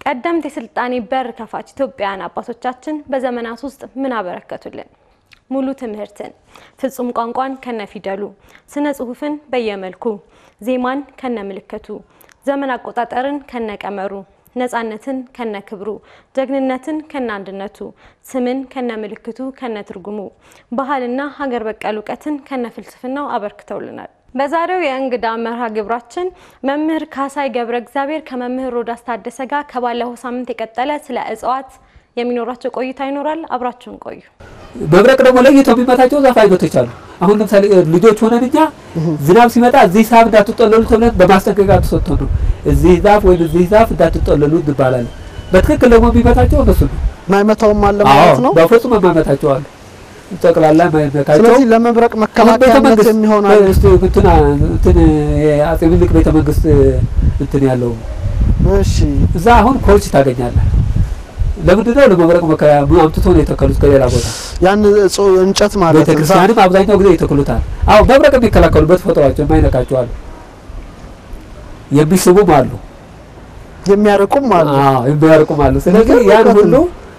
ቀደምት የስልጣኔ በር ከፋች ኢትዮጵያውያን አባቶቻችን በዘመናት ውስጥ ምን አበረከቱልን? ሙሉ ትምህርትን፣ ፍጹም ቋንቋን ከነፊደሉ፣ ስነ ጽሁፍን በየመልኩ፣ ዜማን ከነምልክቱ፣ ዘመን አቆጣጠርን ከነቀመሩ፣ ነጻነትን ከነክብሩ፣ ጀግንነትን ከነአንድነቱ፣ ስምን ከነምልክቱ ከነትርጉሙ፣ ባህልና ሀገር በቀል እውቀትን ከነፍልስፍናው አበርክተውልናል። በዛሬው የእንግዳ መርሃ ግብራችን መምህር ካሳይ ገብረ እግዚአብሔር ከመምህር ሮዳስ ታደሰ ጋር ከባለፈው ሳምንት የቀጠለ ስለ እጽዋት የሚኖራቸው ቆይታ ይኖራል። አብራችሁን ቆዩ። መብረቅ ደግሞ ለይተው የሚመታቸው ዛፍ አይነቶች አሉ። አሁን ለምሳሌ ልጆች ሆነን እኛ ዝናብ ሲመጣ እዚህ ዛፍ እንዳትጠለሉ ተብለን በማስጠንቀቂያ ተሰጥቶ ነው እዚህ ዛፍ ወይም እዚህ ዛፍ እንዳትጠለሉ እንባላለን። በትክክል ደግሞ የሚመታቸው እነሱ ነው። ማይመታውም አለ ማለት ነው። በፍጹም የማይመታቸው አሉ። ጠቅላላ የማይመታቸው ስለዚህ ለመብረቅ መከላከያነት የሚሆን አለ። እንትን እንትን የአጼ ምኒልክ ቤተ መንግስት እንትን ያለው እሺ፣ እዛ አሁን ኮርች ታገኛለህ። ለምንድን ነው ለመብረቅ መከላከያ አምጥቶ ነው የተከሉት ከሌላ ቦታ ያን እጽ- እንጨት ማለት ነው። ቤተክርስቲያንም አብዛኛው ጊዜ ይተክሉታል። አዎ መብረቅ የሚከላከሉበት ተፈጥሯቸው የማይነካቸው አሉ፣ የሚስቡም አሉ፣ የሚያርቁም አለ። አዎ የሚያርቁም አሉ። ስለዚህ የሚገርም ያን እውቀት ሁሉ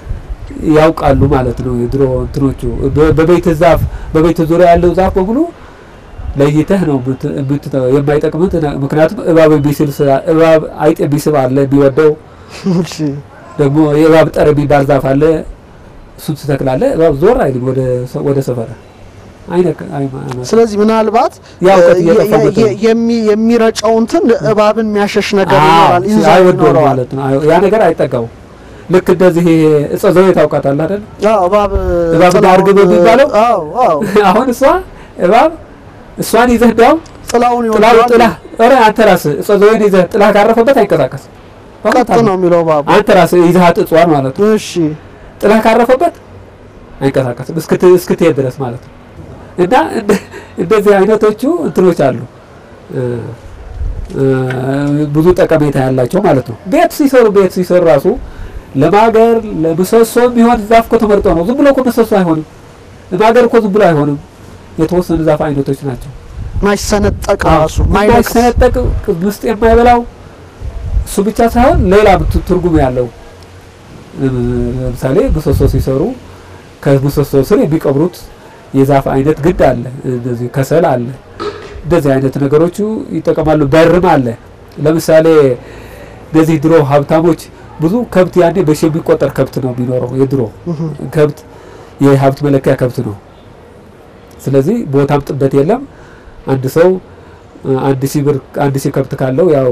ያውቃሉ ማለት ነው። የድሮ እንትኖቹ በ- በቤት ዛፍ በቤት ዙሪያ ያለው ዛፍ በሙሉ ለይተህ ነው የምት- የምት- የማይጠቅምህ ትነ- ምክንያቱም እባብ የሚስብ ስላ- እባብ አይጥ የሚስብ አለ የሚወደው እሺ፣ ደግሞ የእባብ ጠር የሚባል ዛፍ አለ። እሱን ትተክላለህ። እባብ ዞር አይልም ወደ ሰ- ወደ ሰፈረ አይነክ አይማ- ስለዚህ ምናልባት ያ እውቀት የ- እየጠፋበት የ- ነው። የሚ- የሚረጨው እንትን እባብን የሚያሸሽ ነገር አዎ፣ ይኖራል፣ ኢንዛይም አይወደውም ይኖረዋል። ማለት ነው። አይ- ያ ነገር አይጠቀሙም። ልክ እንደዚህ እጸ ዘዌ ታውቃታለህ አይደል? አዎ፣ እባብ እባብ ጥላውን- ዳርግብ የሚባለው? አዎ፣ አዎ፣ አሁን እሷ እባብ እሷን ይዘህ እንዲያውም ጥላውን ጥላው ይወደዋል። ጥላ ኧረ አንተ ራስህ እጸ ዘዌን ይዘህ ጥላ ካረፈበት አይንቀሳቀስም። ቀጥ ነው የሚለው እባቡ። አንተ ራስህ ይዘሃት እጽዋን ማለት ነው እሺ፣ ጥላ ካረፈበት አይንቀሳቀስም እስክት እስክትሄድ ድረስ ማለት ነው። እና እንደ- እንደዚህ አይነቶቹ እንትኖች አሉ እ እ ብዙ ጠቀሜታ ያላቸው ማለት ነው። ቤት ሲሰሩ ቤት ሲሰሩ ራሱ ለማገር ለምሰሶ የሚሆን ዛፍ እኮ ተመርጦ ነው። ዝም ብሎ እኮ ምሰሶ አይሆንም። ለማገር እኮ ዝም ብሎ አይሆንም። የተወሰኑ ዛፍ አይነቶች ናቸው። ማይሰነጠቅ ራሱ ማይነክስ ማይሰነጠቅ ውስጥ የማይበላው እሱ ብቻ ሳይሆን ሌላ ት- ትርጉም ያለው እ ለምሳሌ ምሰሶ ሲሰሩ ከምሰሶ ስር የሚቀብሩት የዛፍ አይነት ግድ አለ። እንደዚህ ከሰል አለ። እንደዚህ አይነት ነገሮቹ ይጠቀማሉ። በርም አለ። ለምሳሌ እንደዚህ ድሮ ሀብታሞች ብዙ ከብት ያኔ በሺ የሚቆጠር ከብት ነው የሚኖረው። የድሮ ከብት የሀብት መለኪያ ከብት ነው። ስለዚህ ቦታም ጥበት የለም። አንድ ሰው እ አንድ ሺህ ብር አንድ ሺህ ከብት ካለው ያው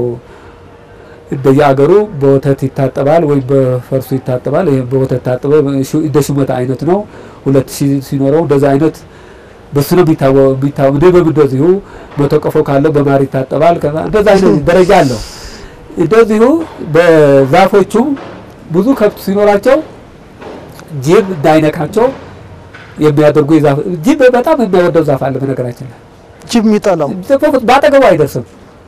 እንደየአገሩ በወተት ይታጠባል ወይም በፈርሱ ይታጠባል። ይሄ በወተት ታጥበ እንደ ሹመት አይነት ነው። ሁለት ሺህ ሲኖረው እንደዛ አይነት በሱ ነው የሚታወ- የሚታወ ንብም እንደዚሁ መቶ ቀፎ ካለው በማር ይታጠባል። ከዛ እንደዛ አይነት ደረጃ አለው። እንደዚሁ በዛፎቹ ብዙ ከብት ሲኖራቸው ጅብ እንዳይነካቸው የሚያደርጉ የዛፍ ጅብ በጣም የሚያወደው ዛፍ አለ። በነገራችን ላይ ጅብ የሚጠላው በአጠገቡ አይደርስም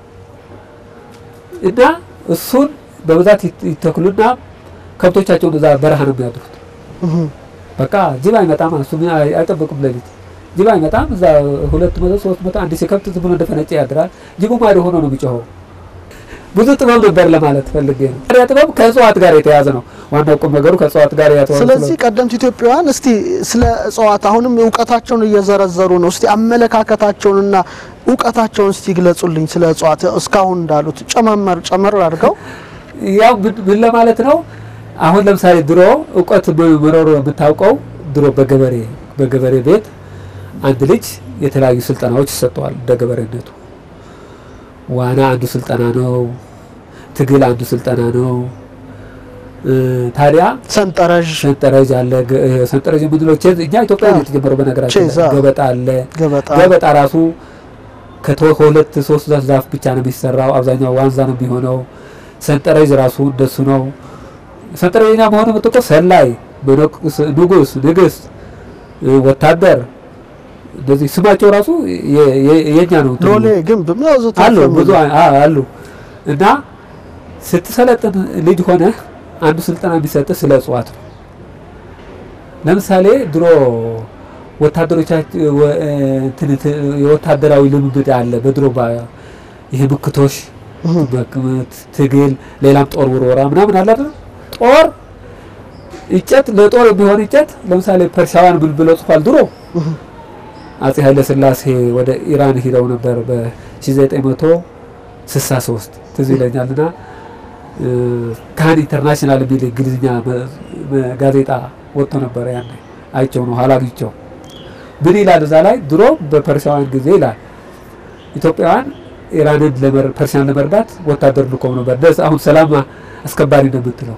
እና እሱን በብዛት ይት- ይተክሉና ከብቶቻቸውን እዛ በረሃ ነው የሚያድሩት። እህ፣ በቃ ጅብ አይመጣም፣ እሱ ምን አይ- አይጠብቅም። ሌሊት ጅብ አይመጣም። እዛ ሁለት መቶ ሶስት መቶ አንድ ሺህ ከብት ዝም ብሎ እንደፈነጨ ያድራል። ጅቡ ማዶ ሆኖ ነው የሚጮኸው። ብዙ ጥበብ ነበር ለማለት ፈልጌ ነው። ታዲያ ጥበብ ከእጽዋት ጋር የተያዘ ነው። ዋናው ቁም ነገሩ ከእጽዋት ጋር ያተዋለ ስለዚህ ቀደምት ኢትዮጵያውያን እስቲ ስለ እጽዋት አሁንም እውቀታቸውን እየዘረዘሩ ነው። እስቲ አመለካከታቸውንና እውቀታቸውን እስቲ ግለጹልኝ ስለ እጽዋት እስካሁን እንዳሉት ጨመመር ጨመር አድርገው ያው ምን- ምን ለማለት ነው? አሁን ለምሳሌ ድሮ እውቀት መኖሩ የምታውቀው ድሮ በገበሬ በገበሬ ቤት አንድ ልጅ የተለያዩ ስልጠናዎች ይሰጠዋል። እንደ ገበሬነቱ ዋና አንዱ ስልጠና ነው። ትግል አንዱ ስልጠና ነው። እ ታዲያ ሰንጠረዥ ሰንጠረዥ አለ። ገ- እ ሰንጠረዥ የምንለው ቼዝ እኛ ኢትዮጵያ ነው የተጀመረው። በነገራችን ቼዝ፣ ላይ አዎ። ገበጣ አለ። ገበጣ ገበጣ ራሱ ከቶ- ከሁለት ሶስት ዛፍ ብቻ ነው የሚሰራው። አብዛኛው ዋንዛ ነው የሚሆነው። ሰንጠረዥ ራሱ እንደሱ ነው። ሰንጠረዥኛ መሆኑ የምትቆ ሰላይ፣ መነኩስ፣ ንጉስ፣ ንግስት፣ እ ወታደር እንደዚህ ስማቸው ራሱ የ- የ- የኛ ነው። እንትኑ ሎሌ ግንብ የሚያዙት አሉ ብዙ አ- አ- አሉ እና ስትሰለጥን ልጅ ሆነ አንዱ ስልጠና የሚሰጥ ስለ እጽዋት ነው። ለምሳሌ ድሮ ወታደሮቻችን ወ- እንትን እንትን የወታደራዊ ልምምድ አለ። በድሮ ባ- ይሄ ምክቶሽ ትግል፣ ሌላም ጦር ውርወራ ምናምን አለ አይደል? ጦር እንጨት ለጦር የሚሆን እንጨት ለምሳሌ ፐርሻውያን ብል ብለው ጽፏል። ድሮ አጼ ኃይለ ሥላሴ ወደ ኢራን ሂደው ነበር በ1963 ትዝ ይለኛልና ካህን ኢንተርናሽናል የሚል እንግሊዝኛ ጋዜጣ ወጥቶ ነበር። ያን አይቸው ነው ኋላ አግኝቸው ምን ይላል እዛ ላይ ድሮ በፐርሻውያን ጊዜ ይላል ኢትዮጵያውያን ኢራንን ፐርሲያን ለመርዳት ወታደር ልከው ነበር። ደስ አሁን ሰላም አስከባሪ ነው የምትለው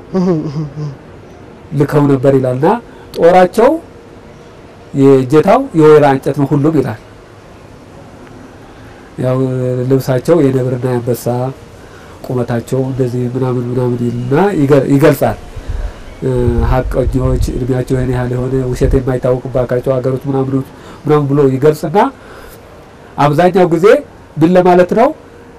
ልከው ነበር ይላልና ጦራቸው የእጀታው የወይራ እንጨት ነው ሁሉም ይላል። ያው ልብሳቸው የነብርና የአንበሳ ቁመታቸው እንደዚህ ምናምን ምናምን ይልና ይገልጻል። ሀቀኞች እድሜያቸው ይህን ያህል የሆነ ውሸት የማይታወቅባቸው ሀገሮች ምናምን ምናምን ብሎ ይገልጽና አብዛኛው ጊዜ ምን ለማለት ነው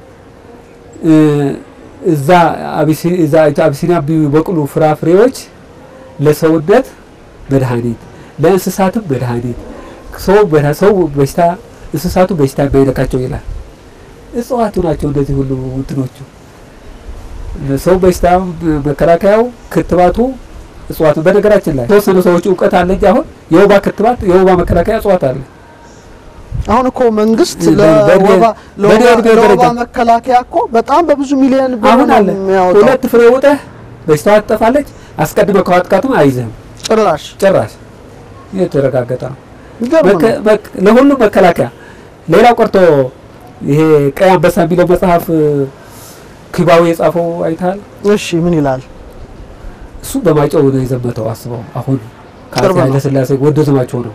እዛ አቢሲኒያ የሚበቅሉ ፍራፍሬዎች ለሰውነት መድኃኒት ለእንስሳትም መድኃኒት ሰው ሰው በሽታ እንስሳቱ በሽታ የማይነካቸው ይላል። እጽዋቱ ናቸው እንደዚህ ሁሉ እንትኖቹ ሰው በሽታ መከላከያው ክትባቱ እጽዋቱ። በነገራችን ላይ ተወሰኑ ሰዎች እውቀት አለ እንጂ አሁን የወባ ክትባት የወባ መከላከያ እጽዋት አለ። አሁን እኮ መንግስት ለወባ መከላከያ እኮ በጣም በብዙ ሚሊዮን ብር አሁን አለ። የሚያወጣው ሁለት ፍሬ ውጠህ በሽታዋ ትጠፋለች። አስቀድመ ከዋጥቃቱም አይዝህም ጭራሽ ጭራሽ። የተረጋገጠ ነው። ይገርም ነው። ለሁሉም መከላከያ። ሌላው ቀርቶ ይሄ ቀይ አንበሳ የሚለው መጽሐፍ ኪባዊ የጻፈው አይተሃል? እሺ ምን ይላል? እሱ በማይጨው ነው የዘመተው። አስበው አሁን ቅርብ ከአፄ ነው። ኃይለሥላሴ ወደ ዘማቸው ነው።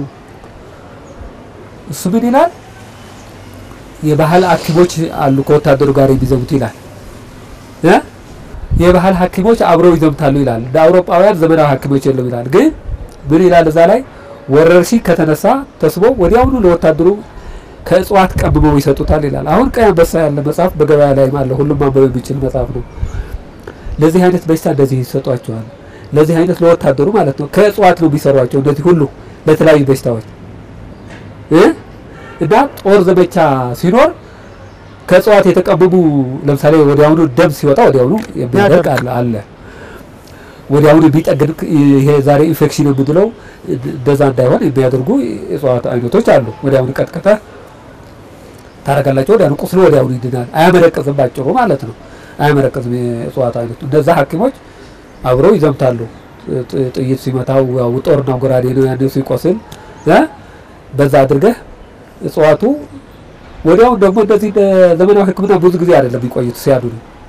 እሱ ምን ይላል? የባህል ሐኪሞች አሉ ከወታደሩ ጋር የሚዘሙት ይላል እ የባህል ሐኪሞች አብረው ይዘምታሉ ይላል። እንደ አውሮፓውያን ዘመናዊ ሐኪሞች የለም ይላል። ግን ምን ይላል እዛ ላይ ወረርሽኝ ከተነሳ ተስቦ ወዲያውኑ ለወታደሩ ከእጽዋት ቀምመው ይሰጡታል ይላል። አሁን ቀይ አንበሳ ያለ መጽሐፍ በገበያ ላይ አለ። ሁሉም ማንበብ የሚችል መጽሐፍ ነው። ለዚህ አይነት በሽታ እንደዚህ ይሰጧቸዋል። ለዚህ አይነት ለወታደሩ ማለት ነው። ከእጽዋት ነው የሚሰሯቸው እንደዚህ ሁሉ ለተለያዩ በሽታዎች እ እና ጦር ዘመቻ ሲኖር ከእጽዋት የተቀመሙ ለምሳሌ ወዲያውኑ ደም ሲወጣ ወዲያውኑ የሚያደርግ አለ አለ ወዲያውኑ የሚጠግን ይሄ ዛሬ ኢንፌክሽን የምንለው እንደዛ እንዳይሆን የሚያደርጉ የእጽዋት አይነቶች አሉ። ወዲያውኑ ቀጥቀጠ ታረጋላቸው ወዲያውኑ ቁስሉ ወዲያውኑ ይድናል። አያመረቅዝም ባጭሩ ማለት ነው። አያመረቅዝም የእጽዋት አይነቱ። እንደዛ ሐኪሞች አብረው ይዘምታሉ። ጥ- ጥይት ሲመታው ያው ጦርና ጎራዴ ነው ያኔ ሲቆስል እ በዛ አድርገህ እጽዋቱ ወዲያው ደግሞ እንደዚህ እንደ ዘመናዊ ሕክምና ብዙ ጊዜ አይደለም የሚቆዩት ሲያድኑ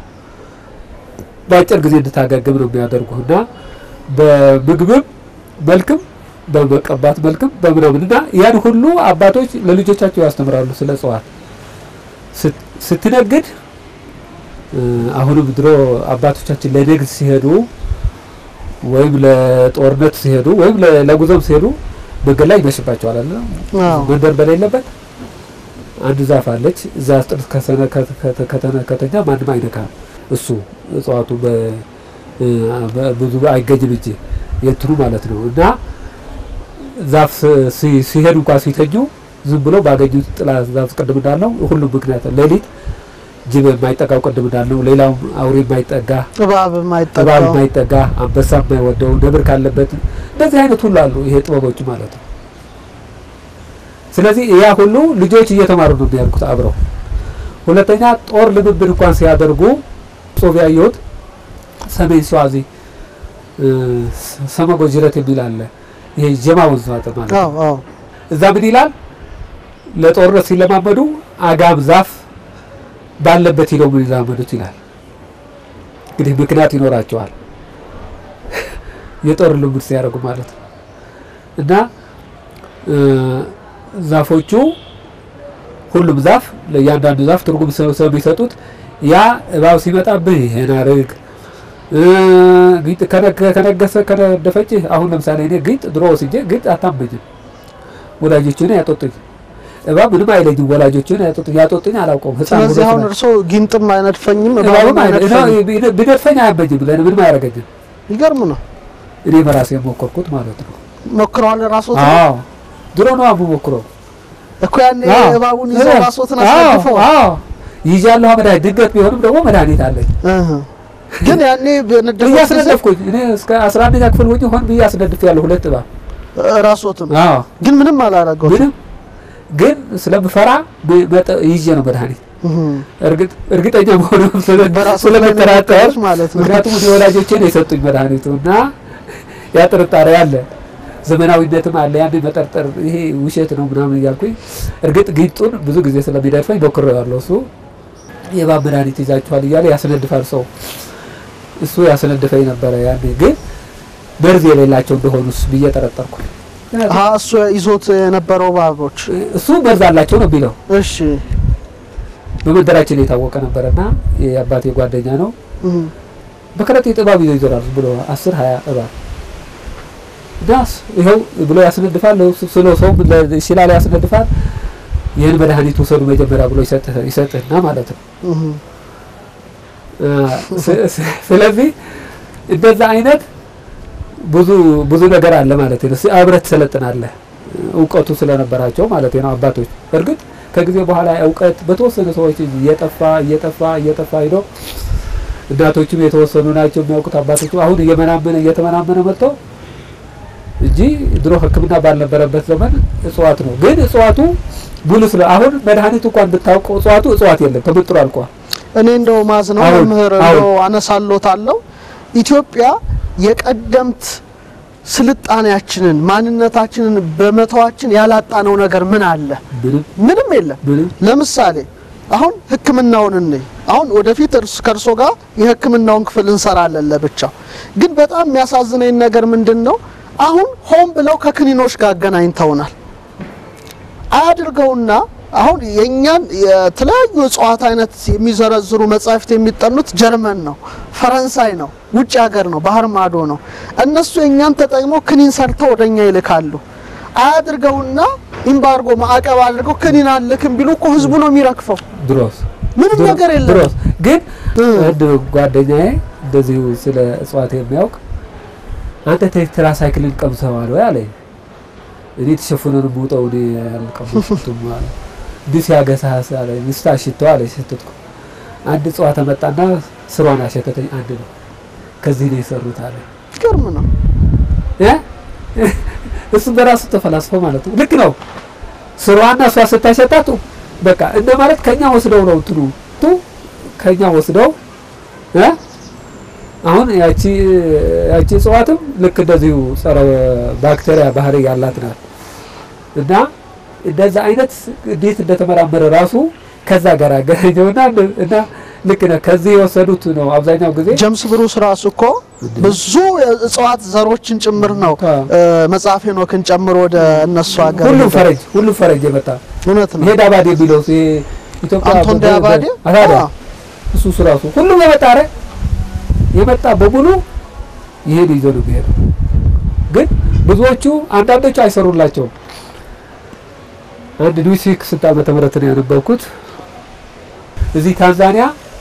በአጭር ጊዜ እንድታገግም ነው የሚያደርጉ እና በምግብም መልክም በመቀባት መልክም በምናምን እና ያን ሁሉ አባቶች ለልጆቻቸው ያስተምራሉ ስለ እጽዋት ስት- ስትነግድ እ፣ አሁንም ድሮ አባቶቻችን ለንግድ ሲሄዱ ወይም ለጦርነት ሲሄዱ ወይም ለ- ለጉዞም ሲሄዱ መንገድ ላይ ይመሽባቸዋል አለ አዎ። መንደር በሌለበት አንድ ዛፍ አለች። እዛ ውስጥ ከሰነ- ከተ- ከተነ- ከተኛ ማንም አይነካም። እሱ እጽዋቱ በ- እ፣ በ- ብዙ አይገኝም እንጂ የእንትኑ ማለት ነው እና ዛፍ ሲ- ሲ- ሲሄዱ እንኳን ሲተኙ ዝም ብሎ ባገኙት ጥላ ዛፍ ቅድም እንዳለው ሁሉም ምክንያት ሌሊት ጅብ የማይጠጋው ቅድም እንዳለው ሌላውም አውሬ የማይጠጋ እባብ እባብ የማይጠጋው የማይጠጋ አንበሳ የማይወደው ነብር ካለበት እንደዚህ አይነት ሁሉ አሉ። ይሄ ጥበቦች ማለት ነው። ስለዚህ ያ ሁሉ ልጆች እየተማሩ ነው የሚያድጉት አብረው። ሁለተኛ ጦር ልምምድ እንኳን ሲያደርጉ ጽሑፍ ያየሁት ሰሜን ሸዋ እዚህ እ፣ ሰመጎ ጅረት የሚል አለ። ይሄ ጀማ ወንዝ ማለት ማለት ነው። አዎ አዎ እዛ ምን ይላል? ለጦርነት ሲለማመዱ አጋም ዛፍ ባለበት ሂደው ምን ይላመዱት ይላል። እንግዲህ ምክንያት ይኖራቸዋል የጦር ልምድ ሲያደርጉ ማለት ነው። እና እ፣ ዛፎቹ ሁሉም ዛፍ ለእያንዳንዱ ዛፍ ትርጉም ሰው ሰው የሚሰጡት ያ እባብ ሲመጣብህ ይሄን አርግ እ፣ ጊጥ ከነገ- ከነገሰ ከነደፈችህ አሁን ለምሳሌ እኔ ጊጥ ድሮ ወስጄ ጊጥ አታመኝም ወላጆችን ያጦጡኝ እባብ ምንም አይለኝም። ወላጆችን ያጦጡኝ ያጦጡኝ አላውቀውም። ህፃን ስለዚህ ሆኖ አሁን ስለ- እርሶ ጊንጥም አይነድፈኝም እባብም እባብም አይነ- አይነድፈኝም። ቢነ- ቢነድፈኝ አያመኝም። ለእኔ ምንም አያደርገኝም። ይገርም ነው። እኔ በራሴ የሞከርኩት ማለት ነው። ሞክረዋል ራስዎት? አዎ ድሮ ነው አቡ ሞክሮ እኮ ያኔ እባቡን ይዘው ራስዎትን አዎ አስነድፈው አዎ ይዣለሁ መድኃኒት ድንገት ቢሆንም ደግሞ መድኃኒት አለኝ እህ። ግን ያኔ በነደፈ ጊዜ እያስነደፍኩኝ እኔ እስከ 11ኛ ክፍል ሆኜ ሆን ብዬ አስነድፍ ያለሁ ሁለት እባብ ራስዎትም አዎ ግን ምንም አላረገው። ምንም ግን ስለምፈራ ብ- መጠ- ይዤ ነው መድኃኒት እህ። እርግጥ እርግጠኛ መሆኑ በራሱ ስለምጠራጠር ላይ ነው ማለት ነው። ምክንያቱም እኔ ወላጆቼ ነው የሰጡኝ መድኃኒቱ እና ያ ጥርጣሬ አለ፣ ዘመናዊነትም አለ። ያን መጠርጠር ይሄ ውሸት ነው ምናምን እያልኩኝ እርግጥ ጊንጡን ብዙ ጊዜ ስለሚደርፈኝ ሞክሬዋለሁ። እሱ የእባብ መድኃኒት ይዛችኋል እያለ ያስነድፋል ሰው እሱ ያስነድፈኝ ነበረ። ያኔ ግን መርዝ የሌላቸው እንደሆኑስ ብዬ ጠረጠርኩ። አሀ እሱ ይዞት የነበረው እባቦች እሱ መርዝ አላቸው ነው የሚለው እሺ በመንደራችን የታወቀ ነበረና የአባቴ ጓደኛ ነው። እህ። በከረጢት እባብ ይዞ ይዞራል ብሎ አስር ሀያ እባብ ዳስ ይኸው ብሎ ያስነድፋል። ስለ ሰው ሲላ ላይ ያስነድፋል። ይህን መድኃኒት ውሰዱ መጀመሪያ ብሎ ይሰጥህ- ይሰጥህና ማለት ነው። እህ። ስ- ስ- ስለዚህ እንደዛ አይነት ብዙ ብዙ ነገር አለ ማለት ነው። ስ- አብረህ ትሰለጥናለህ እውቀቱ ስለነበራቸው ማለት ነው አባቶች። እርግጥ ከጊዜ በኋላ እውቀት በተወሰኑ ሰዎች እጅ እየጠፋ እየጠፋ እየጠፋ ሄዶ እናቶችም የተወሰኑ ናቸው የሚያውቁት አባቶቹ አሁን እየመናመነ እየተመናመነ መጥተው እንጂ ድሮ ሕክምና ባልነበረበት ዘመን እጽዋት ነው። ግን እጽዋቱ ሙሉ ስለ አሁን መድኃኒቱ እንኳን ብታውቀው እጽዋቱ እጽዋት የለም ተመጥሮ አልቋል። እኔ እንደው ማዝ ነው አሁን- መምህር አሁን- እንደው አነሳሎታለሁ ኢትዮጵያ የቀደምት ስልጣኔያችንን ማንነታችንን በመተዋችን ያላጣነው ነገር ምን አለ? ምንም ምንም የለም። ምንም ለምሳሌ አሁን ሕክምናውን እንይ። አሁን ወደፊት እርስ ከእርሶ ጋር የሕክምናውን ክፍል እንሰራለን ለብቻው። ግን በጣም የሚያሳዝነኝ ነገር ምንድን ነው? አሁን ሆን ብለው ከክኒኖች ጋር አገናኝተውናል። አያድርገውና አሁን የእኛን የተለያዩ እጽዋት አይነት የሚዘረዝሩ መጻሕፍት የሚጠኑት ጀርመን ነው፣ ፈረንሳይ ነው፣ ውጭ ሀገር ነው፣ ባህር ማዶ ነው። እነሱ የእኛን ተጠቅመው ክኒን ሰርተው ወደኛ ይልካሉ። አያድርገውና ኢምባርጎ ማዕቀብ አድርገው ክኒን አልክም ቢሉ እኮ ህዝቡ ነው የሚረግፈው። ድሮስ ምንም ድሮ- ነገር የለም። ድሮስ ግን እ። አንድ ጓደኛዬ እንደዚሁ ስለ እጽዋት የሚያውቅ አንተ ቴትራሳይክልን ቀምሰዋል ወይ አለኝ። እኔ ተሸፍኖ ነው የምውጠው እኔ አልቀመሱትም አለ። እንዲህ ሲያገሳስ አለ ሚስት አሽተው አለ ሸተትኩ። አንድ እጽዋት መጣና ስሯን አሸተተኝ። አንድ ነው ከዚህ ነው የሰሩት አለ ግርም ነው። እ? እሱ በራሱ ተፈላስፎ ማለት ነው። ልክ ነው። ስሯና እሷ ስታሸጣቱ በቃ እንደ ማለት ከኛ ወስደው ነው እንትኑ ቱ ከኛ ወስደው እ? አሁን ያቺ ያቺ እጽዋትም ልክ እንደዚሁ ጸረ ባክቴሪያ ባህሪ ያላት ናት እና እንደዛ አይነት እንዴት እንደተመራመረ ራሱ ከዛ ጋር አገናኘውና እና ልክ ነህ ከዚህ የወሰዱት ነው አብዛኛው ጊዜ ጀምስ ብሩስ ራሱ እኮ ብዙ የእጽዋት ዘሮችን ጭምር ነው አዎ። እ፣ መጽሐፈ ሄኖክን ጨምሮ ወደ እነሱ ሀገር ሁሉም ሄደው። ፈረጅ ሁሉም ፈረጅ የመጣ እውነት ነው። ይሄ ዳባዴ የሚለው ይሄ ኢትዮጵያ አንቶን በ- በ- ዳባዴ አታዳ አዎ። እሱ እሱ ራሱ ሁሉም የመጣ ረ የመጣ በሙሉ ይሄን ይዞ ነው የሚሄደው። ግን ብዙዎቹ አንዳንዶቹ አይሰሩላቸውም። አንድ ኒውሲክ ስንት ዓመተ ምህረት ነው ያነበብኩት እዚህ ታንዛኒያ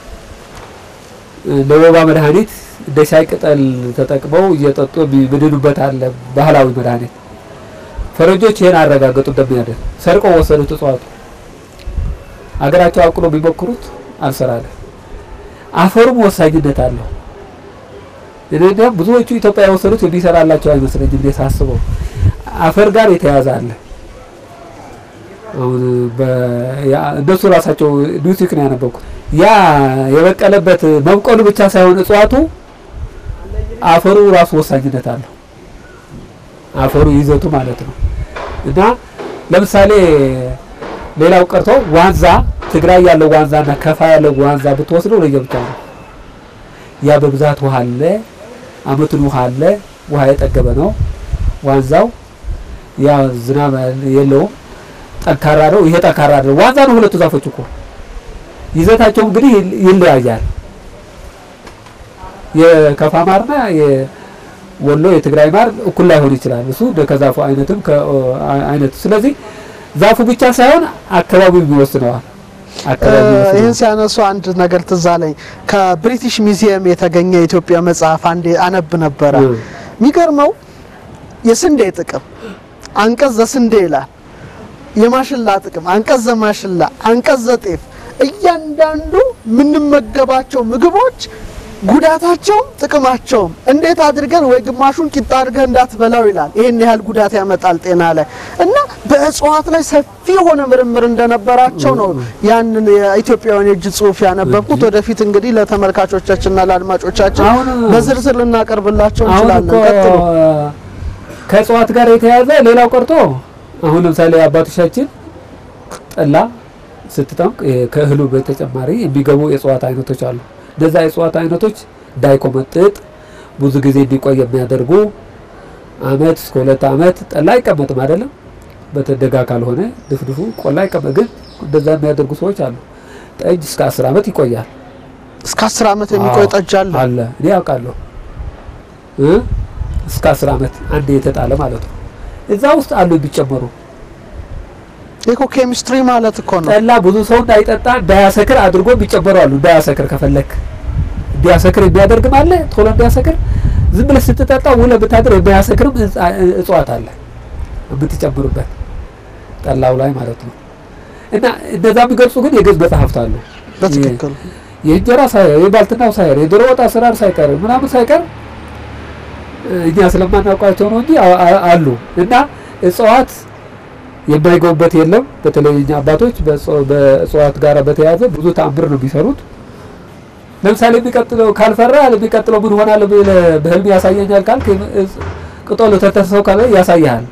እ፣ ለወባ መድኃኒት እንደ ሻይ ቅጠል ተጠቅመው እየጠጡ የሚድኑበት አለ ባህላዊ መድኃኒት። ፈረንጆች ይሄን አረጋገጡ እንደሚያደርግ ሰርቀው ወሰዱት እጽዋቱ አገራቸው አቅሎ ቢሞክሩት አልሰራለ። አፈሩም ወሳኝነት አለው። እኔ እንዲያውም ብዙዎቹ ኢትዮጵያ የወሰዱት የሚሰራላቸው አይመስለኝም። እኔ ሳስበው አፈር ጋር የተያዘ አለ። አሁን በ- ያ- እነሱ ራሳቸው ኒውሲክ ነው ያነበብኩት። ያ የበቀለበት መብቀሉ ብቻ ሳይሆን እጽዋቱ አፈሩ ራሱ ወሳኝነት አለው። አፈሩ ይዘቱ ማለት ነው። እና ለምሳሌ ሌላው ቀርቶ ዋንዛ ትግራይ ያለው ዋንዛና ከፋ ያለው ዋንዛ ብትወስደው ለየብቻ ነው። ያ በብዛት ውሃ አለ፣ አመቱን ውሃ አለ፣ ውሃ የጠገበ ነው ዋንዛው። ያ ዝናብ የለውም፣ ጠንካራ ነው። ይሄ ጠንካራ ነው። ዋንዛ ነው ሁለቱ ዛፎች እኮ ይዘታቸው እንግዲህ ይል- ይለያያል። የከፋ ማርና የወሎ የትግራይ ማር እኩል ላይሆን ይችላል። እሱ እንደ ከዛፉ አይነትም አይነቱ ስለዚህ ዛፉ ብቻ ሳይሆን አካባቢው ይወስነዋል። አካባቢው ይህን ይወስነዋል። ሲያነሱ አንድ ነገር ትዝ አለኝ። ከብሪቲሽ ሚዚየም የተገኘ የኢትዮጵያ መጽሐፍ አንዴ አነብ ነበረ። እ። የሚገርመው የስንዴ ጥቅም አንቀጽ ዘስንዴ ይላል። የማሽላ ጥቅም አንቀጽ ዘማሽላ፣ አንቀጽ ዘጤፍ እያንዳንዱ የምንመገባቸው ምግቦች ጉዳታቸውም ጥቅማቸውም እንዴት አድርገን ወይ ግማሹን ቂጣ አድርገህ እንዳትበላው ይላል። ይህን ያህል ጉዳት ያመጣል ጤና ላይ እና በእጽዋት ላይ ሰፊ የሆነ ምርምር እንደነበራቸው ነው ያንን የኢትዮጵያውያን የእጅ ጽሑፍ ያነበብኩት። ወደፊት እንግዲህ ለተመልካቾቻችንና ለአድማጮቻችን አሁን በዝርዝር ልናቀርብላቸው አሁን እንችላለን። እኮ ቀጥሉ። ከእጽዋት ጋር የተያዘ ሌላው ቀርቶ አሁን ለምሳሌ አባቶቻችን ጠላ ስትጠምቅ ይሄ ከእህሉ በተጨማሪ የሚገቡ የእጽዋት አይነቶች አሉ። እነዛ የእጽዋት አይነቶች እንዳይቆመጥጥ ብዙ ጊዜ እንዲቆይ የሚያደርጉ አመት እስከ ሁለት አመት ጠላ አይቀመጥም አይደለም። በተደጋ ካልሆነ ድፍድፉ ቆላ አይቀመጥ። ግን እንደዛ የሚያደርጉ ሰዎች አሉ። ጠጅ እስከ አስር አመት ይቆያል። እስከ አስር ዓመት የሚቆይ አዎ፣ ጠጅ አለ። አለ እኔ ያውቃለሁ እ እስከ አስር አመት አንድ የተጣለ ማለት ነው። እዛ ውስጥ አሉ የሚጨመሩ ይህ እኮ ኬሚስትሪ ማለት እኮ ነው። ጠላ ብዙ ሰው እንዳይጠጣ እንዳያሰክር አድርጎ የሚጨመሩ አሉ። እንዳያሰክር ከፈለክ እንዲያሰክር የሚያደርግም አለ። ቶሎ እንዲያሰክር ዝም ብለህ ስትጠጣ ውለህ ብታድር የሚያሰክርም እጽ- እጽዋት አለ የምትጨምርበት ጠላው ላይ ማለት ነው። እና እንደዛ የሚገልጹ ግን የግዕዝ መጽሐፍት አሉ። በትክክል የእንጀራ ሳይቀር የባልትናው ሳይቀር የዶሮ ወጥ አሰራር ሳይቀር ምናምን ሳይቀር እኛ ስለማናውቃቸው ነው እንጂ አ- አ- አሉ እና እጽዋት የማይገቡበት የለም። በተለይ እኛ አባቶች በእጽ- በእጽዋት ጋር በተያያዘ ብዙ ተአምር ነው የሚሰሩት። ለምሳሌ የሚቀጥለው ካልፈራ የሚቀጥለው ምን ሆናል ብለህ በህልም ያሳየኛል ካልክ እጽ- ቅጠሉ ተተሰው ካለ ያሳይሃል።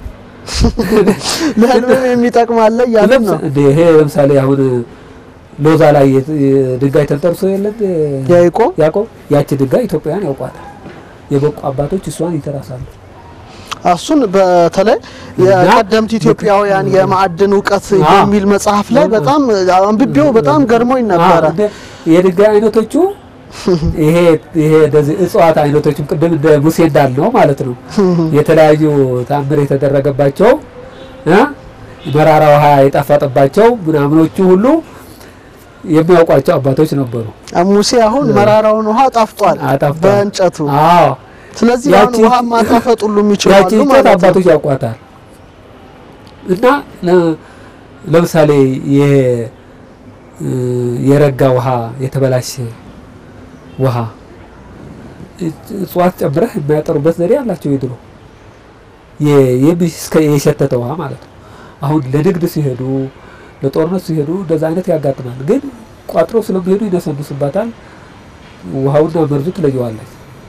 ለህልምም የሚጠቅም አለ እያለን ነው። እንደ ይሄ ለምሳሌ አሁን ሎዛ ላይ የት- የድንጋይ ተንተርሶ የለም ያዕቆብ ያዕቆብ ያቺ ድንጋይ ኢትዮጵያውያን ያውቋታል። የበቁ አባቶች እሷን ይተራሳሉ። እሱን በተለይ የቀደምት ኢትዮጵያውያን የማዕድን እውቀት አዎ። የሚል መጽሐፍ ላይ በጣም አንብቤው በጣም ገርሞኝ ነበረ። አዎ፣ እንደ የድንጋይ አይነቶቹ ይሄ ይሄ እንደዚህ እጽዋት አይነቶችም ቅድም እንደ ሙሴ እንዳልነው ማለት ነው የተለያዩ ታምር የተደረገባቸው እ መራራ ውሃ የጣፈጠባቸው ምናምኖቹ ሁሉ የሚያውቋቸው አባቶች ነበሩ። ሙሴ አሁን መራራውን ውሃ ጣፍጧል አጣፍጧል። በእንጨቱ። አዎ ስለዚህ አሁን ያቺ- ውሃ ማጣፈጥ ሁሉ ያቺ የሚችላሉ እንጨት ማለት ነው። አባቶች ያውቋታል። እና ለ- ለምሳሌ ይሄ እ፣ የረጋ ውሃ የተበላሸ ውሃ እጽ- እጽዋት ጨምረህ የሚያጠሩበት ዘዴ አላቸው። የድሮ የ- የሚ- እስከ የሸተተ ውሃ ማለት ነው። አሁን ለንግድ ሲሄዱ ለጦርነት ሲሄዱ እንደዛ አይነት ያጋጥማል። ግን ቋጥረው ስለሚሄዱ ይነሰንሱባታል። ውሃውና መርዙ ትለየዋለች።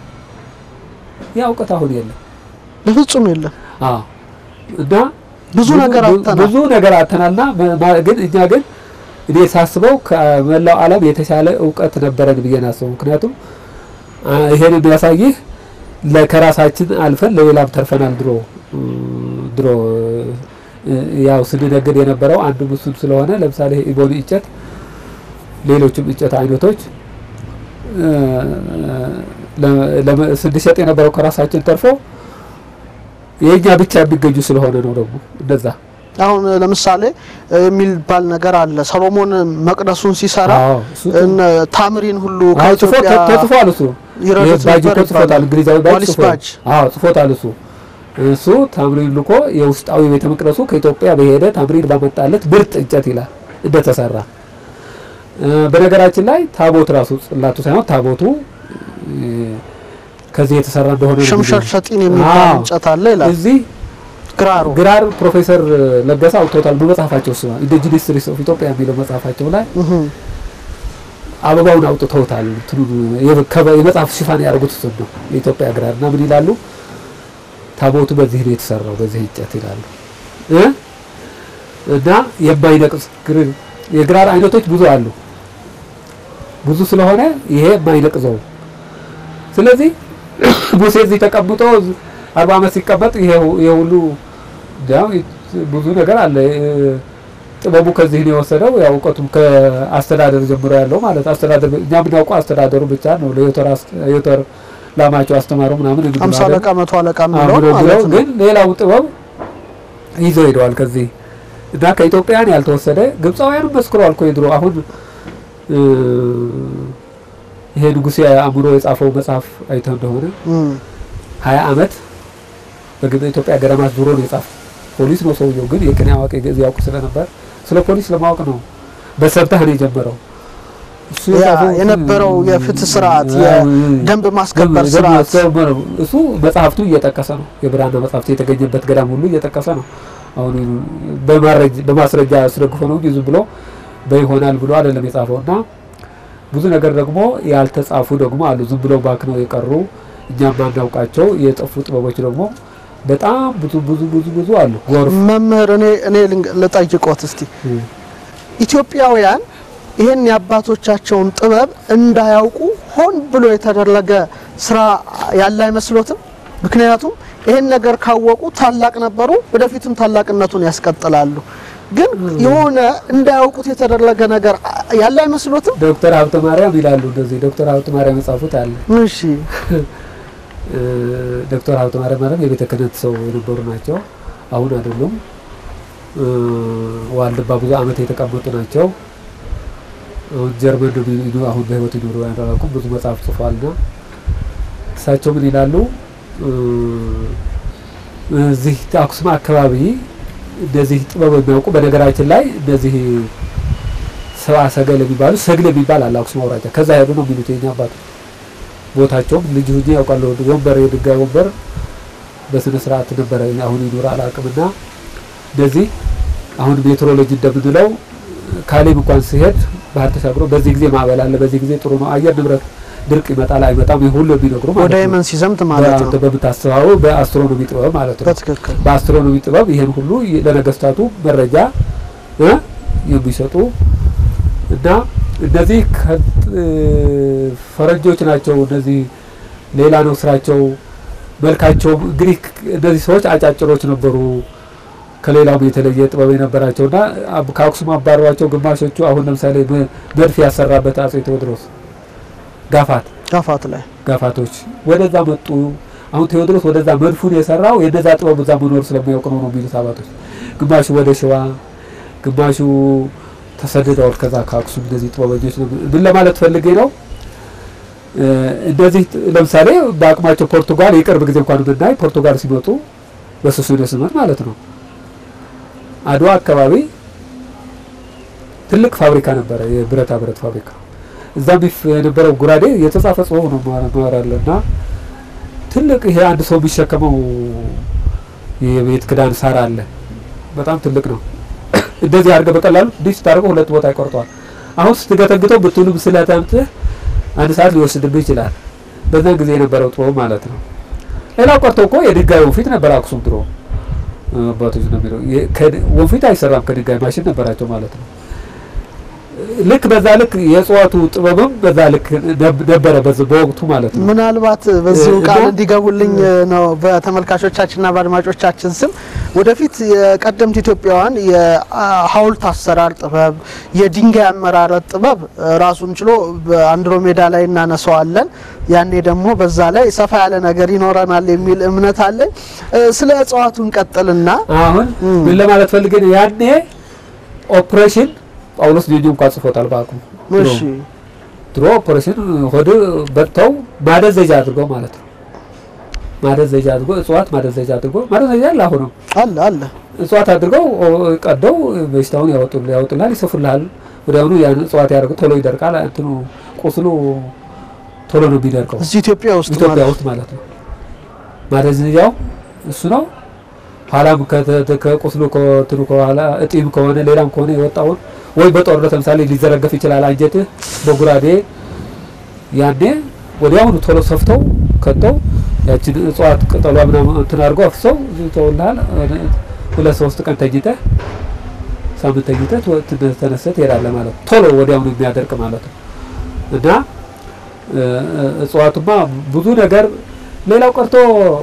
ያ እውቀት አሁን የለም። በፍጹም የለም። አዎ እና ብዙ ነገር አጥተናል። ብዙ ነገር አጥተናልና መ- ማ- ግን እኛ ግን እኔ ሳስበው ከመላው ዓለም የተሻለ እውቀት ነበረን ብዬ ናስበው። ምክንያቱም አ፣ ይሄን የሚያሳይህ ለ- ከራሳችን አልፈን ለሌላም ተርፈናል። ድሮ እ፣ ድሮ እ፣ ያው ስንነግድ የነበረው አንዱ እሱን ስለሆነ ለምሳሌ ኢቦኒ እንጨት፣ ሌሎችም እንጨት አይነቶች እ፣ ለ- ለመ- ስንሸጥ የነበረው ከራሳችን ተርፎ የእኛ ብቻ የሚገኙ ስለሆነ ነው። ደግሞ እንደዛ አሁን ለምሳሌ የሚባል ነገር አለ። ሰሎሞን መቅደሱን ሲሰራ አዎ፣ እሱ እነ ታምሪን ሁሉ አዎ፣ ጽፎ ከኢትዮጵያ ተጽፏል። እሱ ይረዱት ይሄ ባጅ ነበር እኮ ጽፎታል። ይባላል። እንግሊዛዊ ባጅ ዋሊስ ጽፎታል። ባጅ። አዎ ጽፎታል። እሱ እሱ ታምሪን ልኮ የውስጣዊ ቤተ መቅደሱ ከኢትዮጵያ በሄደ ታምሪን ባመጣለት ምርጥ እንጨት ይላል እንደተሰራ። እ፣ በነገራችን ላይ ታቦት ራሱ ጽላቱ ሳይሆን ታቦቱ እ፣ ከዚህ የተሰራ እንደሆነ ነው ሽምሸር የሚለው። ሸጢን የሚባል አዎ። እንጨት አለ ይላል። እዚህ ግራሩ ግራር ፕሮፌሰር ለገሰ አውጥተውታል በመጽሐፋቸው እሱ ኢንዲጂነስ ሂስትሪ ኦፍ ኢትዮጵያ የሚለው መጽሐፋቸው ላይ እህ አበባውን አውጥተውታል። እንትኑን የ- ከበ- የመጽሐፍ ሽፋን ያደርጉት እሱን ነው የኢትዮጵያ ግራር እና ምን ይላሉ? ታቦቱ በዚህ ነው የተሰራው በዚህ እንጨት ይላሉ እ እና የማይነቅስ ግር የግራር አይነቶች ብዙ አሉ። ብዙ ስለሆነ ይሄ የማይነቅዘው ስለዚህ ሙሴ እዚህ ተቀምጦ አርባ ዓመት ሲቀመጥ ይሄ ሁ- ይሄ ሁሉ ያው ብዙ ነገር አለ። እ፣ ጥበቡ ከዚህ ነው የወሰደው። ያው እውቀቱም ከአስተዳደር ጀምሮ ያለው ማለት አስተዳደር እኛ የምናውቀው አስተዳደሩ ብቻ ነው። ለዮተር አስ- ዮተር ላማቸው አስተማሩ ምናምን እንግዲህ አምሳ ማለት አለቃ መቶ አለቃ አሁን የሚለው ማለት ብለው ነው። ግን ሌላው ጥበብ ይዘው ሄደዋል ከዚህ እና ከኢትዮጵያውያን ያልተወሰደ ግብፃውያንም መስክረዋል እኮ የድሮ አሁን እ፣ ይሄ ንጉሴ አእምሮ የጻፈው መጽሐፍ አይተው እንደሆነ እም ሀያ ዓመት በግብፅ ኢትዮጵያ ገዳማት ዙሮ ነው የጻፈው። ፖሊስ ነው ሰውየው፣ ግን የቅኔ አዋቂ ግዕዝ ያውቅ ስለነበር ስለ ፖሊስ ለማወቅ ነው በሰብታህ ነው የጀመረው። እሱ ያ የጻፈው የነበረው የፍትህ ስርዓት ያ፣ የደንብ ማስከበር ደንብ ስርዓት ማስከበር ነው። እሱ መጽሐፍቱ እየጠቀሰ ነው። የብራና መጽሐፍቱ የተገኘበት ገዳም ሁሉ እየጠቀሰ ነው። አሁን በማረጅ በማስረጃ አስደግፎ ነው እንጂ ዝም ብሎ በይሆናል ብሎ አይደለም የጻፈው እና ብዙ ነገር ደግሞ ያልተጻፉ ደግሞ አሉ። ዝም ብለው ባክነው የቀሩ እኛም ማናውቃቸው የጠፉ ጥበቦች ደግሞ በጣም ብዙ ብዙ ብዙ ብዙ አሉ። ጎርፍ መምህር እኔ እኔ ልንገ- ልጠይቆት እስቲ ኢትዮጵያውያን ይህን የአባቶቻቸውን ጥበብ እንዳያውቁ ሆን ብሎ የተደረገ ስራ ያለ አይመስሎትም? ምክንያቱም ይህን ነገር ካወቁ ታላቅ ነበሩ፣ ወደፊትም ታላቅነቱን ያስቀጥላሉ። ግን የሆነ እንዳያውቁት የተደረገ ነገር ያለ አይመስሎትም? ዶክተር ሀብተ ማርያም ይላሉ እንደዚህ ዶክተር ሀብተ ማርያም የጻፉት አለ። እሺ እ፣ ዶክተር ሀብተ ማርያም ማለት የቤተ ክህነት ሰው የነበሩ ናቸው። አሁን አይደሉም። እ፣ ዋልድባ ብዙ ዓመት የተቀመጡ ናቸው። አሁን ጀርመን ነው የሚኖሩ፣ አሁን በህይወት ይኖሩ አላውቅም። ብዙ መጽሐፍ ጽፏልና እሳቸው ምን ይላሉ? እ፣ እዚህ አክሱም አካባቢ እንደዚህ ጥበብ የሚያውቁ በነገራችን ላይ እንደዚህ ሰብአ ሰገል የሚባሉ ሰግል የሚባል አለ አክሱም አውራጃ። ከዛ ሄዱ ነው የሚሉት የኛ አባቶች ቦታቸውም ልጅ ሁኜ ያውቃለሁ። ወንበር የድንጋይ ወንበር በስነ ስርዓት ነበረ። አሁን ይኑር አላውቅምና እንደዚህ አሁን ሜትሮሎጂ እንደምንለው ካሌብ እንኳን ሲሄድ ባህር ተሻግሮ በዚህ ጊዜ ማዕበል አለ፣ በዚህ ጊዜ ጥሩ ነው፣ አየር ንብረት ድርቅ ይመጣል አይመጣም፣ ይህ ሁሉ የሚነግሩ ወደ ማለት ነው። የመን ሲዘምት ማለት ነው። በአንተ በምታስበው በአስትሮኖሚ ጥበብ ማለት ነው። በትክክል በአስትሮኖሚ ጥበብ ይሄን ሁሉ ለነገስታቱ መረጃ እ የሚሰጡ እና እነዚህ ከ- እ፣ ፈረንጆች ናቸው። እነዚህ ሌላ ነው ስራቸው፣ መልካቸው እንግዲህ እነዚህ ሰዎች አጫጭሮች ነበሩ። ከሌላው የተለየ ጥበብ የነበራቸው እና አብ- ከአክሱም አባሯቸው ግማሾቹ አሁን ለምሳሌ መ- መድፍ ያሰራበት አጼ ቴዎድሮስ ጋፋት ጋፋት ላይ ጋፋቶች ወደዛ መጡ። አሁን ቴዎድሮስ ወደዛ መድፉን የሰራው የነዛ ጥበብ እዛ መኖር ስለሚያውቅ ነው ነው የሚሉት አባቶች። ግማሹ ወደ ሸዋ፣ ግማሹ ተሰድደዋል ከዛ ከአክሱም። እንደዚህ ጥበበኞች ነው። ምን ለማለት ፈልጌ ነው? እ፣ እንደዚህ ጥ- ለምሳሌ በአቅማቸው ፖርቱጋል የቅርብ ጊዜ እንኳን ብናይ ፖርቱጋል ሲመጡ በሱስንዮስ ስመት ማለት ነው አድዋ አካባቢ ትልቅ ፋብሪካ ነበረ፣ የብረታ ብረት ፋብሪካ እዛ ቢፍ የነበረው ጉራዴ የተጻፈ ጽሁፍ ነው ማራለ እና ትልቅ ይሄ አንድ ሰው የሚሸከመው የቤት ክዳን ሳር አለ። በጣም ትልቅ ነው። እንደዚህ አድርገህ በቀላሉ ዲሽ ታደርገው ሁለት ቦታ ይቆርጠዋል። አሁን ስትገተግተው ብትውልም ስለታምጥህ አንድ ሰዓት ሊወስድብህ ይችላል። በዛን ጊዜ የነበረው ጥበብ ማለት ነው። ሌላው ቀርቶ እኮ የድንጋይ ወንፊት ነበር አክሱም ድሮ አባቶች ነው የሚለው የ- ከድ- ወንፊት አይሰራም ከድንጋይ ማሽን ነበራቸው ማለት ነው። ልክ በዛ ልክ የእጽዋቱ ጥበብም በዛ ልክ ነብ- ነበረ በዚ- በወቅቱ ማለት ነው። ምናልባት በዚሁ እና- ቃል እንዲገቡልኝ ነው በተመልካቾቻችንና በአድማጮቻችን ስም ወደፊት የቀደምት ኢትዮጵያውያን የሐውልት አሰራር ጥበብ፣ የድንጋይ አመራረት ጥበብ ራሱን ችሎ በአንድሮሜዳ ላይ እናነሳዋለን። ያኔ ደግሞ በዛ ላይ ሰፋ ያለ ነገር ይኖረናል የሚል እምነት አለኝ። ስለ እጽዋቱ እንቀጥልና አሁን እም። ምን ለማለት ፈልጌ ነው ያኔ ኦፕሬሽን ጳውሎስ ጆጆ እንኳን ጽፎታል በአቅሙ ድሮ። እሺ ድሮ ኦፕሬሽን ሆድ በጥተው ማደዘጃ አድርገው ማለት ነው። ማደዘጃ አድርገው እጽዋት ማደዘጃ አድርገው ማደዘጃ አለ አሁንም አለ አለ እጽዋት አድርገው ኦ- ቀደው በሽታውን ያወጡል ያወጡልሃል፣ ይሰፉልሃል። ወዲያውኑ ያን እጽዋት ያደርጉ ቶሎ ይደርቃል። እንትኑ ቁስሉ ቶሎ ነው የሚደርቀው እዚህ ኢትዮጵያ ውስጥ ኢትዮጵያ ማለት ውስጥ ማለት ነው። ማደንዘዣው እሱ ነው። ኋላም ከተ- ከቁስሉ ከእንትኑ ከኋላ እጢም ከሆነ ሌላም ከሆነ የወጣውን ወይ በጦርነት ለምሳሌ ሊዘረገፍ ይችላል አንጀትህ በጉራዴ ያኔ ወዲያውኑ ቶሎ ሰፍተው ከተው ያችን እጽዋት ቅጠሏ ምናምን እንትን አድርገው አፍሰው ይተውልሃል። ሁለት ሶስት ቀን ተኝተህ ሳምንት ተኝተህ ትወ- ትነ- ተነስተህ ትሄዳለህ ማለት ነው። ቶሎ ወዲያውኑ የሚያደርቅ ማለት ነው እና እ፣ እጽዋቱማ ብዙ ነገር ሌላው ቀርቶ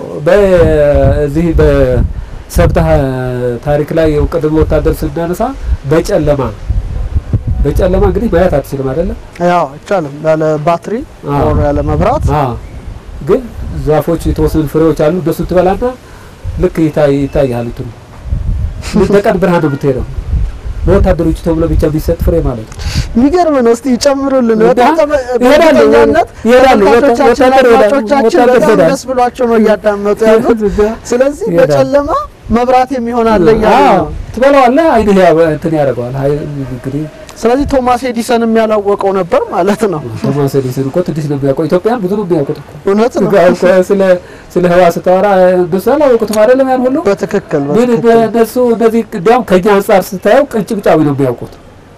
በዚህ በሰብታ ታሪክ ላይ ቅድመ ወታደር ስናነሳ በጨለማ በጨለማ እንግዲህ ማየት አትችልም አይደለም። ያው አይቻልም ያለ ባትሪ አዎ። ኦር ያለ መብራት አዎ ግን ዛፎች የተወሰኑ ፍሬዎች አሉ። እነሱን ትበላና ልክ ይታይ ይታያል። እንትኑ በቀን ብርሃን ነው የምትሄደው። በወታደሮቹ ተብሎ ብቻ የሚሰጥ ፍሬ ማለት ነው። የሚገርም ነው። እስቲ ይጨምሩልን። እና በጣም ተመ- ይሄዳሉ፣ በእርግጠኛነት ይሄዳሉ። ተመልካቾቻችን ወታደር ይሄዳሉ፣ አድማጮቻችን ወታደር በጣም ይሄዳሉ። ደስ ብሏቸው ነው እያዳመጡ ያሉት። ስለዚህ ይሄዳሉ። በጨለማ መብራት የሚሆን አለ እያሉ አዎ ነው። ትበላዋለህ፣ አይንህ ያ- እንትን ያደርገዋል። አይ እንግዲህ ስለዚህ ቶማስ ኤዲሰን የሚያላወቀው ነበር ማለት ነው። ቶማስ ኤዲሰን እኮ ትንሽ ነው የሚያውቀው። ኢትዮጵያን ብዙ ነው የሚያውቁት እኮ እውነት ነው። ጋር እኮ ስለ ስለ ህዋ ስታወራ እነሱ አላወቁትም አይደለም ያን ሁሉ በትክክል ግን በትክክል እነሱ እነዚህ እንዲያውም ከኛ አንጻር ስታየው ቅንጭብጫዊ ነው የሚያውቁት።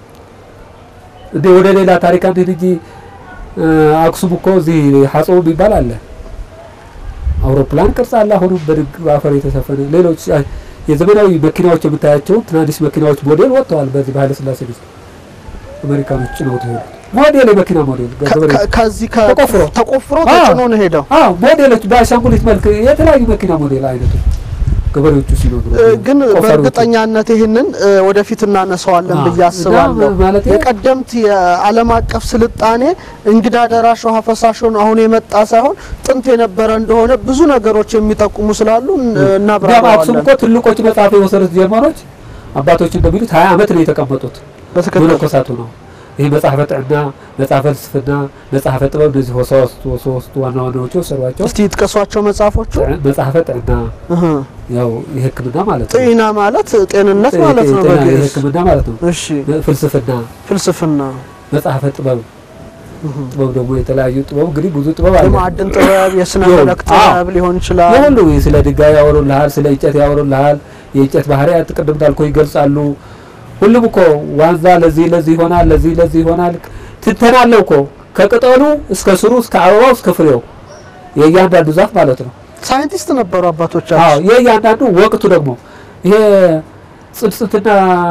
እንደ ወደ ሌላ ታሪክ አንድ እንጂ እ፣ አክሱም እኮ እዚህ ሀጾም የሚባል አለ። አውሮፕላን ቅርጽ አለ። አሁንም በድግ አፈር የተሸፈነ ሌሎች አ፣ የዘመናዊ መኪናዎች የምታያቸው ትናንሽ መኪናዎች ሞዴል ወጥተዋል። በዚህ በኃይለ ሥላሴ ጊዜ አሜሪካኖች ጭነውት ሄዱ። ሞዴል የመኪና ሞዴል ከ- ገበሬ ከ- ከዚህ ከ- ተቆፍሮ። ተቆፍሮ አዎ። ተጭኖ ነው ሄደው። አዎ ሞዴሎች በአሻንጉሊት መልክ የተለያዩ መኪና ሞዴል አይነቶች ገበሬዎቹ ሲኖሩ እ፣ ግን ቆፋሪዎቹ። በእርግጠኛነት ይህንን እ፣ ወደፊት እናነሳዋለን አዎ። ብዬ አስባለሁ። እና ማለት የቀደምት የዓለም አቀፍ ስልጣኔ እንግዳ ደራሽ ውሃ ፈሳሽ ሆኖ አሁን የመጣ ሳይሆን ጥንት የነበረ እንደሆነ ብዙ ነገሮች የሚጠቁሙ ስላሉ እ፣ እንዲያውም አክሱም እናብራራዋለን። እኮ ትልቆች መጽሐፍ የወሰዱት ጀርመኖች አባቶች እንደሚሉት ሀያ ዓመት ነው የተቀመጡት በትክክል መነኮሳቱ ነው። ይህ መጽሐፈ ጥዕና፣ መጽሐፈ ፍልስፍና፣ መጽሐፈ ጥበብ እነዚህ ሶስቱ ሶስቱ ዋና ዋናዎቹ ወሰዷቸው። እስቲ ይጥቀሷቸው መጽሐፎቹ። ጥዕ- መጽሐፈ ጥዕና እህ፣ ያው የሕክምና ማለት ነው። ጤና ማለት ጤንነት ማለት ነው ጤና በግዕዝ። የሕክምና ማለት ነው። እሺ ፍልስፍና፣ ፍልስፍና፣ መጽሐፈ ጥበብ እህ፣ ጥበብ ደግሞ የተለያዩ ጥበብ እንግዲህ ብዙ ጥበብ አለ። የማዕድን ጥበብ፣ የስነ ይሁን። ፈለክ አዎ። ጥበብ ሊሆን ይችላል። የሁሉ ስለ ድንጋይ ያወሩልሃል፣ ስለ እንጨት ያወሩልሃል። የእንጨት ባህሪያት ቅድም እንዳልኩህ ይገልጻሉ። ሁሉም እኮ ዋንዛ ለዚህ ለዚህ ይሆናል፣ ለዚህ ለዚህ ይሆናል። ትንተና አለው እኮ ከቅጠሉ እስከ ስሩ እስከ አበባው እስከ ፍሬው የእያንዳንዱ ዛፍ ማለት ነው። ሳይንቲስት ነበሩ አዎ አባቶቻችን። የእያንዳንዱ ወቅቱ ደግሞ ይሄ ጽንስትና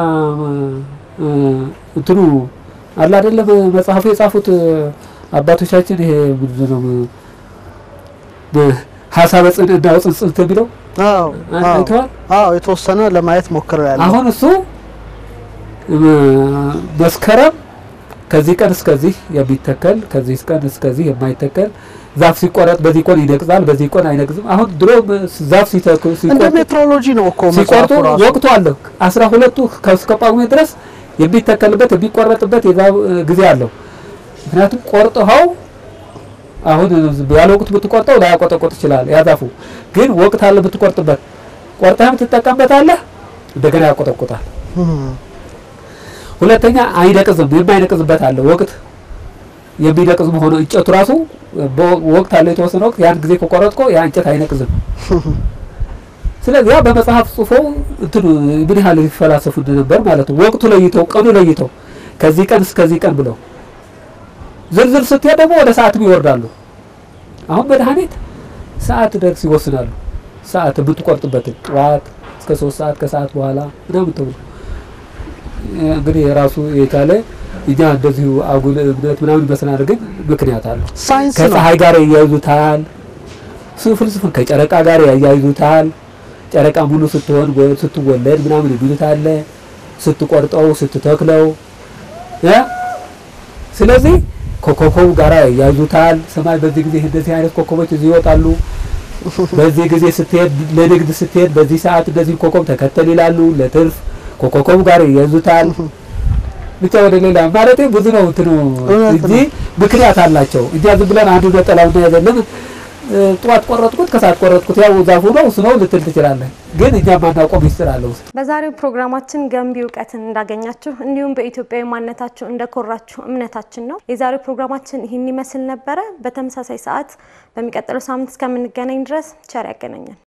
እ፣ እንትኑ አለ አይደለም መጽሐፉ የጻፉት አባቶቻችን ይሄ ምንድን ነው እ፣ ሀሳበ ጽንዕና ወጽንጽንት የሚለው አዎ አዎ አይተዋል። አዎ የተወሰነ ለማየት ሞክረው ያለ አሁን እሱ እ፣ መስከረም ከዚህ ቀን እስከዚህ የሚተከል ከዚህ ቀን እስከዚህ የማይተከል ዛፍ ሲቆረጥ በዚህ ቆን ይነቅዛል፣ በዚህ ቆን አይነቅዝም። አሁን ድሮ ዛፍ ሲተክሉ እንደ ሲቆርጡ ሜትሮሎጂ ነው እኮ ሲቆርጡ መጽሐፉ ራሱ። ወቅቱ አለ። አስራ ሁለቱ እስከ ጳጉሜ ድረስ የሚተከልበት የሚቆረጥበት የዛፍ እ፣ ጊዜ አለው። ምክንያቱም ቆርጠኸው አሁን ያለ ወቅቱ ብትቆርጠው ላያቆጠቆጥ ይችላል። ያዛፉ ግን ወቅት አለ ብትቆርጥበት፣ ቆርጠህም ትጠቀምበታለህ፣ እንደገና ያቆጠቁጣል። እህ፣ ሁለተኛ አይነቅዝም፣ የማይነቅዝበት አለ ወቅት የሚነቅዝ መሆኑ እንጨቱ ራሱ በወ- ወቅት አለ የተወሰነ ወቅት ያን ጊዜ ከቆረጥኮ ያ እንጨት አይነቅዝም። ስለዚህ ያ በመጽሐፍ ጽፎው እንትኑ ምን ያህል ይፈላሰፉ እንደነበር ማለት ነው። ወቅቱ ለይተው ቀኑ ለይተው ከዚህ ቀን እስከዚህ ቀን ብለው ዝርዝር ስትሄድ ደግሞ ወደ ሰዓትም ይወርዳሉ። አሁን መድኃኒት ሰዓት ደርስ ይወስናሉ። ሰዓት የምትቆርጥበትን ጠዋት እስከ ሶስት ሰዓት ከሰዓት በኋላ ምናምን ተብሎ እንግዲህ የራሱ የቻለ እኛ እንደዚሁ አጉል እምነት ምናምን ይመስላል፣ ግን ምክንያት አለው። ሳይንስ ነው። ከፀሐይ ጋር ያያይዙታል። ሱ ፍልስፍን ከጨረቃ ጋር ያያይዙታል። ጨረቃ ሙሉ ስትሆን ወይ ስትወለድ ምናምን የሚሉት አለ። ስትቆርጠው ስትተክለው እ ስለዚህ ከኮከቡ ጋር ያያይዙታል። ሰማይ በዚህ ጊዜ እንደዚህ አይነት ኮከቦች እዚህ ይወጣሉ። በዚህ ጊዜ ስትሄድ ለንግድ ስትሄድ በዚህ ሰዓት እንደዚህ ኮከብ ተከተል ይላሉ። ለትርፍ ከኮከቡ ጋር ያያይዙታል። ብቻ ወደ ሌላ ማለት ብዙ ነው እንትኑ እውነት እንጂ ምክንያት አላቸው። እኛ ዝም ብለን አንዱ ነጠላው እና ያዘለን ጠዋት ቆረጥኩት ከሰዓት ቆረጥኩት ያው ዛፉ ነው እሱ ነው ልትል ትችላለህ። ግን እኛ ማናውቀው ሚስጥር አለው ውስጥ በዛሬው ፕሮግራማችን ገንቢ እውቀትን እንዳገኛችሁ እንዲሁም በኢትዮጵያዊ ማንነታችሁ እንደኮራችሁ እምነታችን ነው። የዛሬው ፕሮግራማችን ይህን ይመስል ነበረ። በተመሳሳይ ሰዓት በሚቀጥለው ሳምንት እስከምንገናኝ ድረስ ቸር ያገናኘን።